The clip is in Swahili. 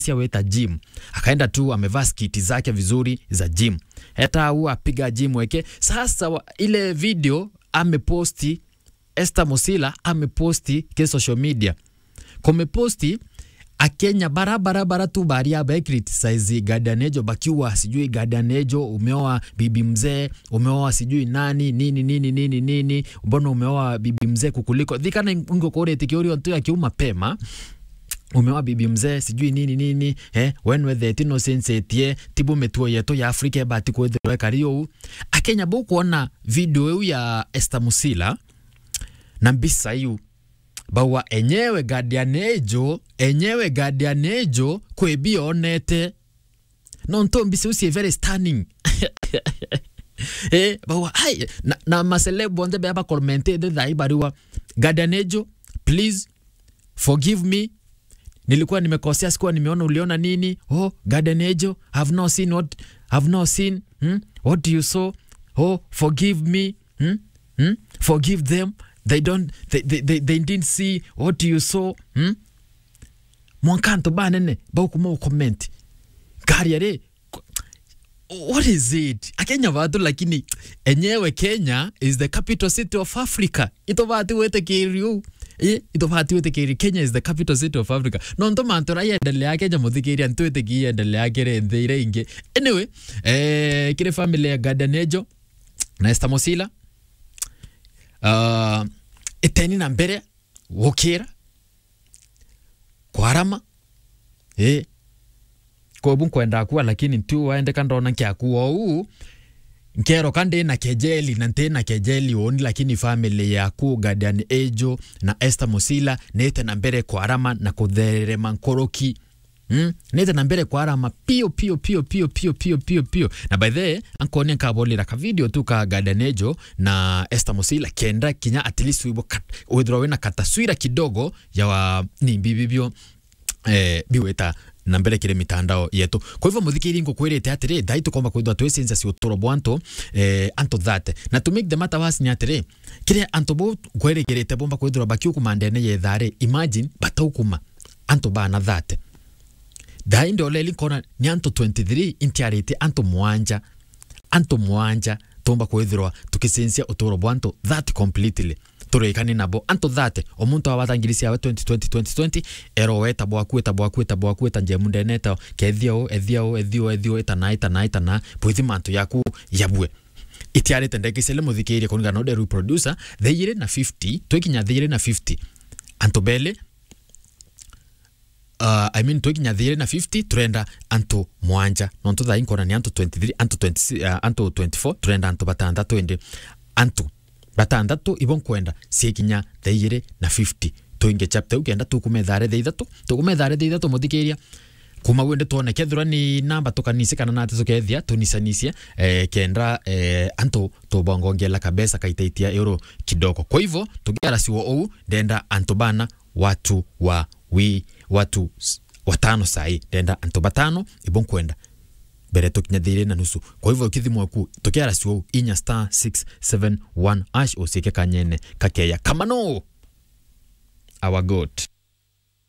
sia weta gym akaenda tu amevaa skiti zake vizuri za gym hata au apiga gym weke sasa wa, ile video ameposti Esther Musila ameposti ke social media kumeposti akenya barabara bara tu baria ba criticize Gadanejo bakiwa sijui Gadanejo umeoa bibi mzee umeoa sijui nani nini nini nini nini mbona umeoa bibi mzee kukuliko thikana ngokore tikiori tu akiuma pema umewa bibi mzee sijui nini nini eh wenwe theti no sensetie tibu metuo yetu ya Afrika ebati kwethirwe kario akenya bo kuona video eu ya Esther Musila na mbisa yu bawa enyewe Gadianejo enyewe Gadianejo kwebia onete no nto mbisa usi very stunning eh bawa ai na, na maselebu onde beba komente de dhai bariwa Gadianejo please forgive me nilikuwa nimekosea sikuwa nimeona uliona nini oh garden angel have not seen what have not seen hmm? what you saw oh forgive me hmm? Hmm? forgive them they don't they, they, they, they didn't see what you saw hmm? mwankanto banene baukuma ucomment gari are what is it akenya vatu lakini enyewe kenya is the capital city of africa itovati wetekiriu itovati wetekiri kenya is the capital city of africa nonto mantu rai endelea kenya muthikiria ntwitiki endelea kire nthi ire ingi anyway eh, kire family ya gadanejo na Esther Musila uh, iteni na mbere gukira kwarama eh kobu nkwenda kuwa lakini tu waende kandona nkiakuwa uu nkero kandi na kejeli na nte na kejeli oni lakini family yaku Guardian Angel na Esther Musila nete na mbere kwarama na kutherema nkoroki Mm, nete na mbere kwarama pio pio pio pio pio pio pio pio na by the way ankoni nkabolera ka video tu ka Guardian Angel na Esther Musila kenda kinya at least wibo withdraw wena kataswira kidogo ya wa ni bibibio eh, biweta na mbere kire mitandao yetu kwa hivyo muthikiri ngukwirite atiri thai tukomba kwithwa twicenza ci uturo bwanto eh, anto that na to make the matter worse ni atiri kire anto bo kwirigirite bomba kwithwa bakiukuma ndene yethare imagine bataukuma anto bana that thai ndoleli kona ni anto 23 intiarite anto mwanja anto mwanja tomba kwithirwa tukicensia uturo bwanto that completely turekane nabo anto thate omuntu awathangirisia awe 2020 2020 ero weta bwaku eta bwaku eta bwaku eta njemu ndeneta kethiao ethiao ethio ethio etana etana etana bwithi mantu yaku yabwe itiarite ndekicele muthikirie kunigana ode reproducer theire na 50 twikinya theire na 50 anto bele uh, I mean twikinya thire na 50 turenda anto mwanja nontu thai nkona ni anto 23 anto 20, uh, anto 24 turenda anto batandatu indi anto batandatu ibo nkwenda cikinya theire na 50 tuinge chapter ukenda tukumethare the ithatu tukumethare the ithatu muthikiria kuma gwende tuone kethira ni namba tukanise kana nate tukethia tunisanisie eh, kenda eh, anto tubongongela kabesa kaitaitia euro kidogo kwa hivyo tugiara siwo ou ndenda anto bana watu wa wi watu s- watano sai ndenda anto batano ibo nkwenda mbere tukinya thire na nusu kwa hivyo kithimo ku tukiara siwo inya star 671 ash usiike kanyene kakeya kamano our god